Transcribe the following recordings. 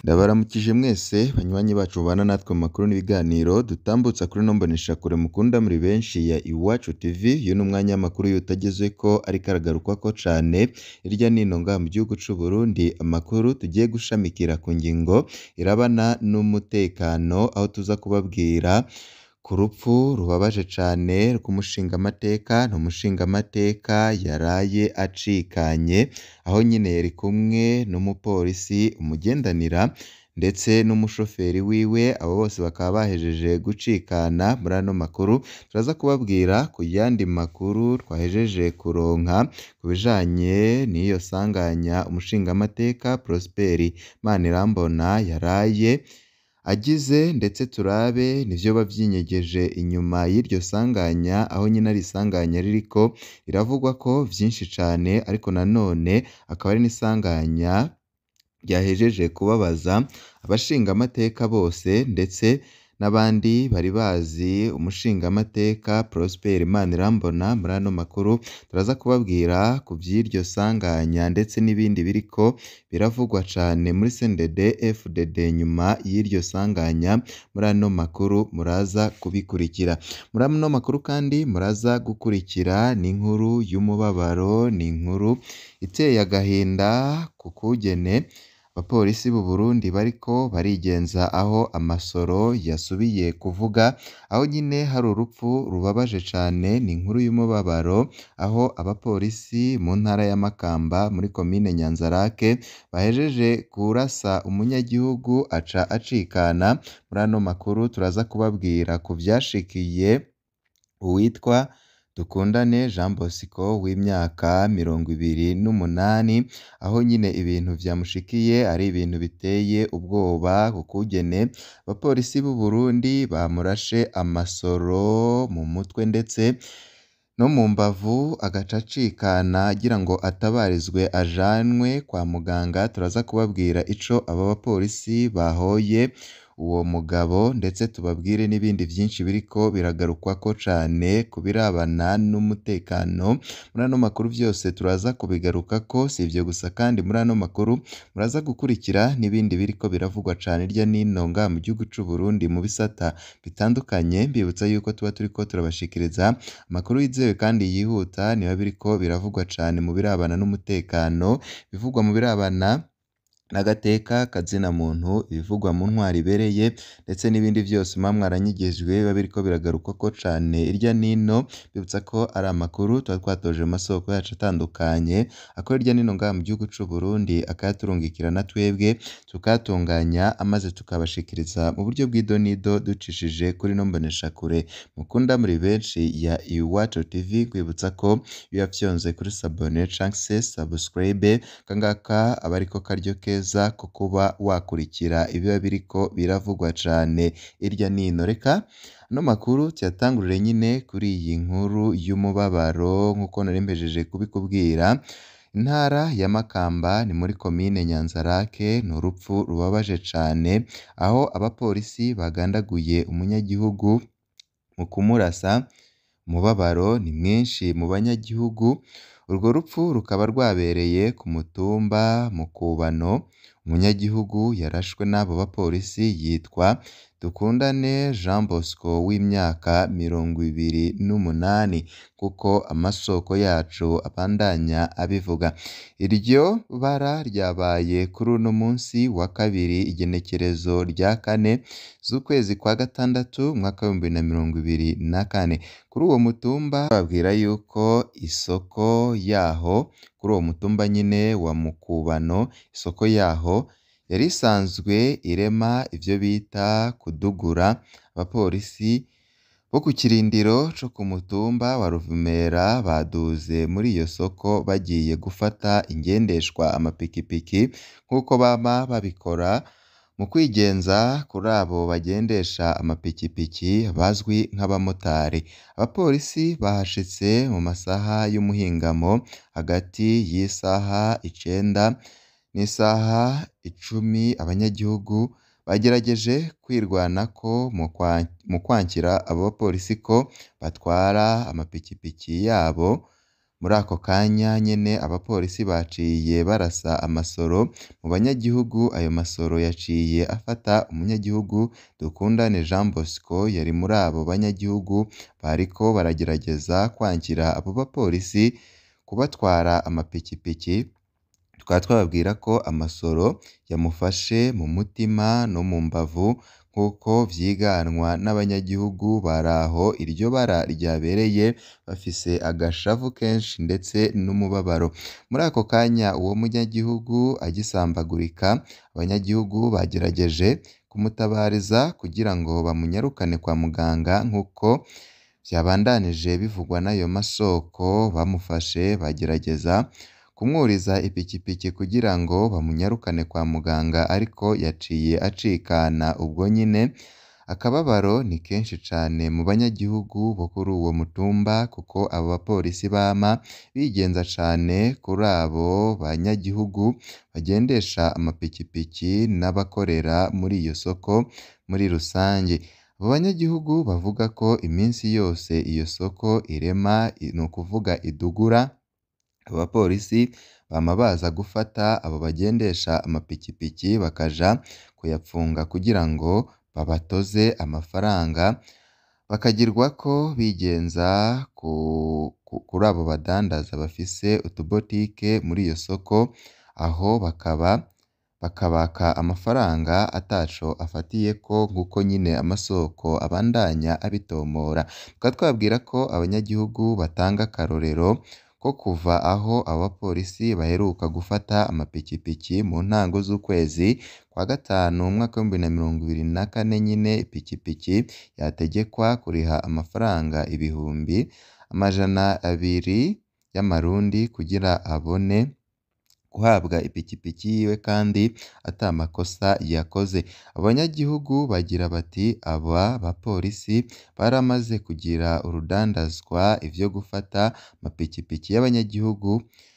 Ndabaramukije mwese banywanyi bacu mubana natwe mu makuru n'ibiganiro dutambutsa kuri ino mboneshakure mukunda muri benshi ya Iwacu TV, uyu ni umwanya w'amakuru y'utagezweko ariko aragarukwako cane hirya no hino ngaha mu gihugu c'u Burundi, amakuru tugiye gushamikira ku ngingo irabana n'umutekano, aho tuza kubabwira ku rupfu rubabaje cane rw'umushingamateka, ni umushingamateka yaraye acikanye, aho nyene yari kumwe n'umupolisi umugendanira ndetse n'umushoferi wiwe, abo bose bakaba bahejeje gucikana, muri ano makuru turaza kubabwira ku yandi makuru twahejeje kuronka ku bijanye n'iyo sanganya umushingamateka Prosper Manirambona yaraye agize ndetse turabe n'ivyoba vyinyegeje inyuma y'iryo sanganya, aho nyene ari isanganya ririko riravugwako vyinshi cane ariko nanone akaba ari n'isanganya ryahejeje kubabaza abashingamateka bose ndetse n'abandi bari bazi umushingamateka Prosper Manirambona, muri ano makuru turaza kubabwira ku vy'iryo sanganya ndetse n'ibindi biriko biravugwa cane muri CNDD FDD nyuma y'iryo sanganya, muri ano makuru muraza kubikurikira. Muri ano makuru kandi muraza gukurikira n'inkuru y'umubabaro, n'inkuru iteye agahinda ku kugene abapolisi b'u Burundi bariko barigenza, aho amasoro yasubiye kuvuga, aho nyene hari urupfu rubabaje cane, ni inkuru y'umubabaro, aho abapolisi mu ntara ya Makamba muri komine Nyanzarake bahejeje kurasa umunyagihugu aca acikana, muri ano makuru turaza kubabwira ku vyashikiye uwitwa Dukundane Jean Bosco w'imyaka mirongo ibiri n'umunani, aho nyene ibintu vyamushikiye ari ibintu biteye ubwoba ku kugene abapolisi b'u Burundi bamurashe amasoro mu mutwe ndetse no mu mbavu agaca acikana agira ngo atabarizwe ajanwe kwa muganga, turaza kubabwira ico abo bapolisi bahoye uwo mugabo ndetse tubabwire n'ibindi vyinshi biriko biragarukwako cane ku birabana n'umutekano, muri ano makuru vyose turaza kubigarukako, si ivyo gusa kandi muri ano makuru muraza gukurikira n'ibindi biriko biravugwa cane hirya no hino ngaha mu gihugu c'u Burundi mu bisata bitandukanye, mbibutsa yuko tuba turiko turabashikiriza amakuru yizewe kandi yihuta, nibiba biriko biravugwa cane mu birabana n'umutekano, ibivugwa mu birabana n'agateka kazina muntu, ibivugwa mu ntwaro ibereye ndetse n'ibindi vyose muba mwaranyigishijwe biba biriko biragarukwako cane hirya no hino, mbibutsa ko ari amakuru tuba twatoje mu masoko yacu atandukanye, akora hirya no hino ngaha mu gihugu c'u Burundi, akayaturungikira na twebwe tukayatunganya maze tukabashikiriza mu buryo bw'idonido ducishije kuri ino mboneshakure mukunda muri benshi ya Iwacu TV, nkwibutsa ko iyo wafyonze kuri sabone canke se subscribe, aka ngaka aba ariko karyo keza ko kuba wakurikira ibiba biriko biravugwa cane hirya no hino. Reka ano makuru tuyatangurire nyene kuri iyi nkuru y'umubabaro nk'uko nari mpejeje kubikubwira, intara ya Makamba ni muri komine Nyanzarake, ni urupfu rubabaje cane, aho abapolisi bagandaguye umunyagihugu mu kumurasa, umubabaro ni mwinshi mu banyagihugu, urwo rupfu rukaba rwabereye ku mutumba Mukubano, umunyagihugu yarashwe n'abo bapolisi yitwa Dukundane Jean Bosco w'imyaka mirongo ibiri n'umunani, kuko amasoko yacu abandanya abivuga. Iryo bara ryabaye kuri uno munsi wa kabiri igenekerezo rya kane z'ukwezi kwa gatandatu umwaka w'ibihumbi bibiri na mirongo ibiri na kane. Kuri uwo mutumba bababwira yuko isoko yaho, kuri uwo mutumba nyene wa Mukubano, isoko yaho yari isanzwe irema ivyo bita kudugura, abapolisi bo ku kirindiro co ku mutumba wa Ruvumera baduze muri iyo soko bagiye gufata ingendeshwa amapikipiki nk'uko bama babikora mu kwigenza kuri abo bagendesha amapikipiki bazwi nk'abamotari. Abapolisi bahashitse mu masaha y'umuhingamo hagati y'isaha icenda n'isaha icumi, abanyagihugu bagerageje kwirwanako mu kwankira abo bapolisi ko batwara amapikipiki yabo muri ako kanya nyene abapolisi baciye barasa amasoro mu banyagihugu ayo masoro yaciye afata umunyagihugu Dukundane Jean Bosco yari muri abo banyagihugu bariko baragerageza kwankira abo bapolisi kubatwara amapikipiki tukaba twababwira ko amasoro yamufashe mu mutima no mu mbavu nk'uko vyiganwa n'abanyagihugu bari aho iryo bara ryabereye bafise agashavu kenshi ndetse n'umubabaro muri ako kanya uwo munyagihugu agisambagurika abanyagihugu bagerageje kumutabariza kugira ngo bamunyarukane kwa muganga nk'uko vyabandanije bivugwa n'ayo masoko bamufashe bagerageza kumwuriza ipikipiki kugira ngo bamunyarukane kwa muganga ariko yaciye acikana ubwo nyine akababaro ni kenshi cane mu banyagihugu bo kuri uwo mutumba kuko abo bapolisi bama bigenza cane kuri abo banyagihugu bagendesha amapikipiki n'abakorera muri iyo soko muri rusange abo banyagihugu bavuga ko iminsi yose iyo soko irema ni ukuvuga idugura abo bapolisi bama baza gufata abo bagendesha amapikipiki bakaja kuyapfunga kugira ngo babatoze amafaranga bakagirwa ko bigenza kuri abo badandaza bafise utubotike muri iyo soko aho bakaba bakabaka amafaranga ataco afatiyeko nk'uko nyine amasoko abandanya abitomora tukaba twababwira ko abanyagihugu batanga akarorero ko kuva aho abo bapolisi baheruka gufata amapikipiki mu ntango z'ukwezi kwa gatanu umwaka w'ibihumbi na mirongo ibiri na kane nyine ipikipiki yategekwa kuriha amafaranga ibihumbi amajana abiri y'amarundi kugira abone guhabwa ipikipiki yiwe kandi ata makosa yakoze abanyagihugu bagira bati aba bapolisi baramaze kugira urudandazwa ivyo gufata amapikipiki y'abanyagihugu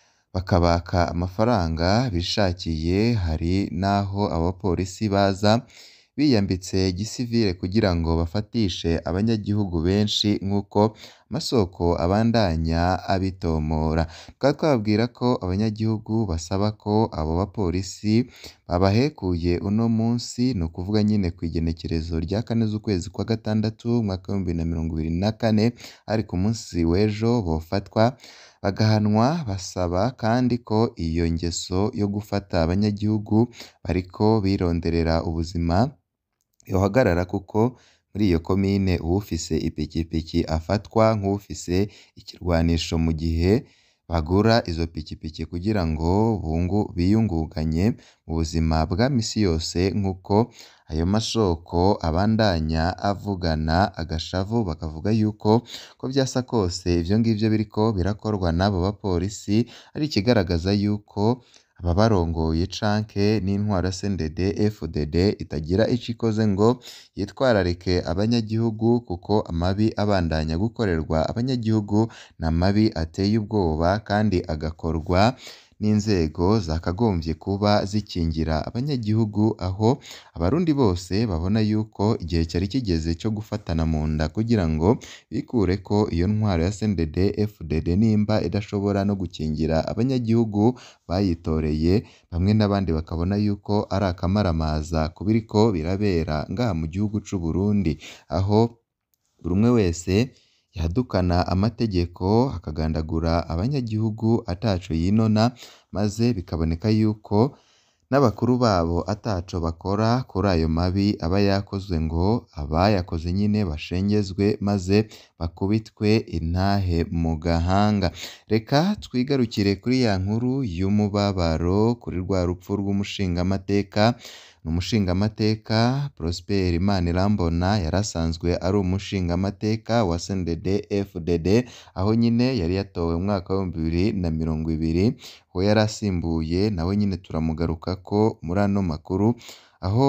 bakabaka amafaranga bishakiye hari n'aho abapolisi baza biyambitse gisivile kugira ngo bafatishe abanyagihugu benshi nk'uko amasoko abandanya abitomora tukaba twababwira ko abanyagihugu basaba ko abo bapolisi babahekuye uno munsi ni ukuvuga nyine kw'igenekerezo rya kane z'ukwezi kwa gatandatu umwaka w'ibihumbi na mirongo ibiri na kane ari ku munsi w'ejo bofatwa bagahanwa basaba kandi ko iyo ngeso yo gufata abanyagihugu bariko bironderera ubuzima yohagarara kuko muri iyo komine uwufise ipikipiki afatwa nk'uwufise ikirwanisho mu gihe bagura izo pikipiki kugira ngo biyungunganye mu buzima bwa misi yose nk'uko ayo masoko abandanya avugana agashavu bakavuga yuko ko vyasa kose ivyo ngivyo biriko birakorwa n'abo bapolisi ari ikigaragaza yuko ababarongoye canke n'intwaro ya CNDD FDD itagira ico ikoze ngo yitwararike abanyagihugu kuko amabi abandanya gukorerwa abanyagihugu ni amabi ateye ubwoba kandi agakorwa n'inzego zakagombye kuba zikingira abanyagihugu aho abarundi bose babona yuko igihe cyari kigeze cyo gufatana mu nda kugira ngo bikureko iyo ntwaro ya CNDD FDD nimba idashobora no gukingira abanyagihugu bayitoreye bamwe n'abandi bakabona yuko ari akamaramaza ku biriko birabera ngaha mu gihugu c'u Burundi aho buri umwe wese yadukana amategeko akagandagura abanyagihugu ataco yinona maze bikaboneka yuko n'abakuru babo ataco bakora kuri ayo mabi aba yakozwe ngo abayakoze nyine bashengezwe maze bakubitwe intahe mu gahanga reka twigarukire kuri ya nkuru y'umubabaro kuri rwa rupfu rw'umushingamateka ni umushingamateka Prosper Imanirambona yari asanzwe ari umushingamateka wa CNDD FDD aho nyine yari yatowe mu mwaka w'ibihumbi bibiri na mirongo ibiri uwo yari asimbuye nawe nyine turamugarukako muri ano makuru aho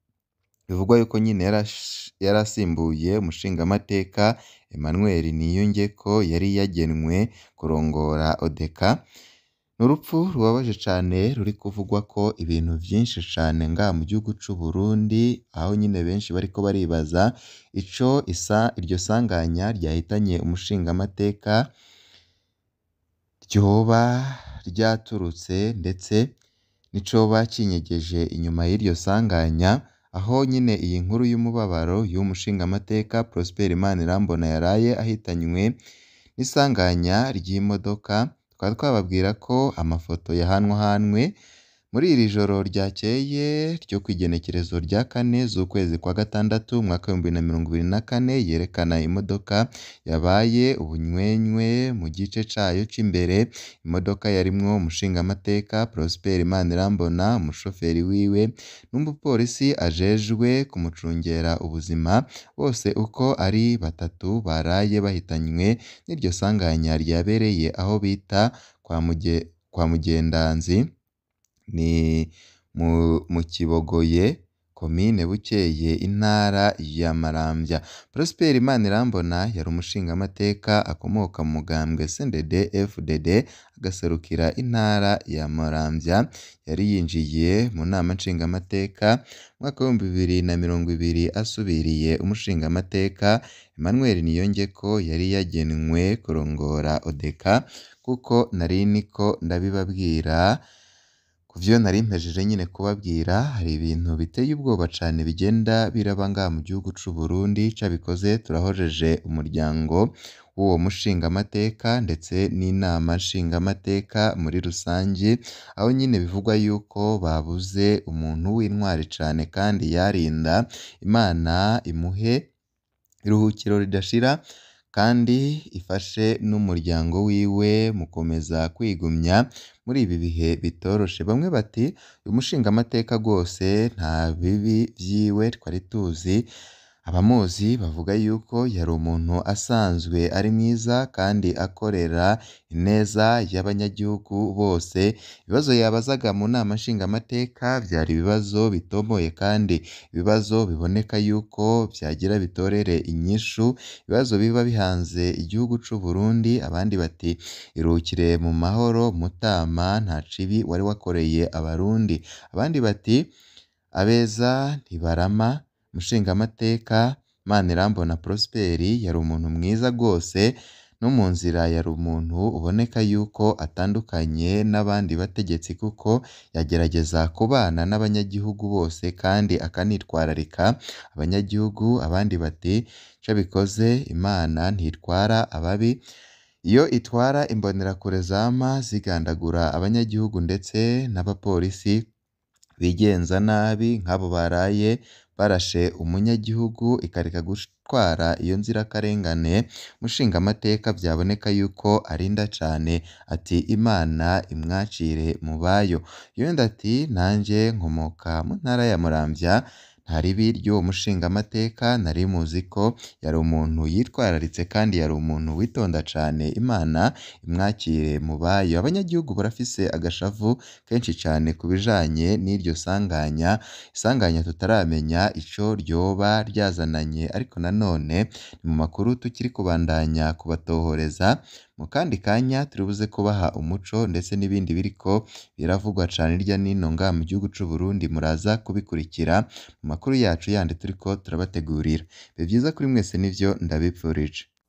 bivugwa yuko nyine yari asimbuye umushingamateka Emmanuel Niyongeko yari yagenwe kurongora ODECA ni urupfu rubabaje cane ruri kuvugwa ko ibintu vyinshi cane ngaha mu gihugu c'u Burundi aho nyine benshi bariko baribaza ico isa iryo sanganya ryahitanye umushingamateka ryoba ryaturutse ndetse n'icoba cinyegeje inyuma y'iryo sanganya, aho nyine iyi nkuru y'umubabaro y'uwo mushingamateka Prosper Manirambona yaraye ahitanywe n'isanganya ry'imodoka, tukaba twababwira ko amafoto yahanwahanwe muri iri joro ryakeye ryo kw'igenekerezo rya kane z'ukwezi kwa gatandatu umwaka w'ibihumbi bibiri na mirongo ibiri na kane, yerekana imodoka yabaye ubunywenywe mu gice cayo c'imbere, imodoka yarimwo umushingamateka Prosper Manirambona, umushoferi wiwe n'umupolisi ajejwe kumucungera ubuzima, bose uko ari batatu baraye bahitanywe n'iryo sanganya ryabereye aho bita kwa Mugendanzi, ni mu Kibogoye, komine Bukeye, intara ya Maramvya. Prosper Manirambona yari umushingamateka akomoka mu mugambwe CNDD-FDD, agaserukira intara ya Maramvya, yari yinjiye mu nama nshingamateka mu mwaka w'ibihumbi bibiri na mirongo ibiri asubiriye umushingamateka Emmanuel Niyongeko yari yagenwe kurongora ODECA, kuko nari niko ndabibabwira ku vyo nari mpejeje nyene kubabwira, hari ibintu biteye ubwoba cane bigenda biraba ngaha mu gihugu c'u Burundi, cabikoze turahojeje umuryango w'uwo mushingamateka ndetse n'inama nshingamateka muri rusangi, aho nyine bivugwa yuko babuze umuntu w'intwari cane kandi yarinda, Imana imuhe iruhukiro ridashira kandi ifashe n'umuryango wiwe mu gukomeza kwigumya muri ibi bihe bitoroshe. Bamwe bati uyu mushingamateka rwose nta bibi vyiwe twari tuzi, abamuzi bavuga yuko yari umuntu asanzwe ari mwiza kandi akorera ineza y'abanyagihugu bose, ibibazo yabazaga mu nama nshingamateka vyari ibibazo bitomoye kandi ibibazo biboneka yuko vyagira bitorere inyishu, ibibazo biba bihanze igihugu c'u Burundi, abandi bati iruhukire mu mahoro Mutama, nta cibi wari wakoreye abarundi, abandi bati abeza ntibarama, umushingamateka Manirambona Prosper yari umuntu mwiza rwose, no mu nzira yari umuntu uboneka yuko atandukanye n'abandi bategetsi kuko yagerageza kubana n'abanyagihugu bose kandi akanitwararika abanyagihugu, abandi bati ico bikoze Imana ntitwara ababi, iyo itwara imbonerakure zama zigandagura abanyagihugu ndetse n'abapolisi bigenza nabi nk'abo baraye barashe umunyagihugu ikareka gutwara iyo nzirakarengane, umushingamateka vyaboneka yuko arinda cane, ati Imana imwacire mu bayo. Yongeyeho ati nanje nkomoka mu ntara ya Muramvya, nta ribi ry'uwo mushingamateka nari muzi ko yari umuntu yitwararitse kandi yari umuntu witonda cane, Imana imwakire mu bayo. Abanyagihugu barafise agashavu kenshi cane ku bijanye n'iryo sanganya, isanganya tutaramenya ico ryoba ryazananye ariko nanone ni mu makuru tukiri kubandanya kubatohoreza, mu kandi kanya turibuze kubaha umuco ndetse n'ibindi biriko biravugwa cane hirya no hino ngaha mu gihugu c'u Burundi, muraza kubikurikira mu makuru yacu yandi turiko turabategurira. Ibihe vyiza kuri mwese nivyo ndabipfurije.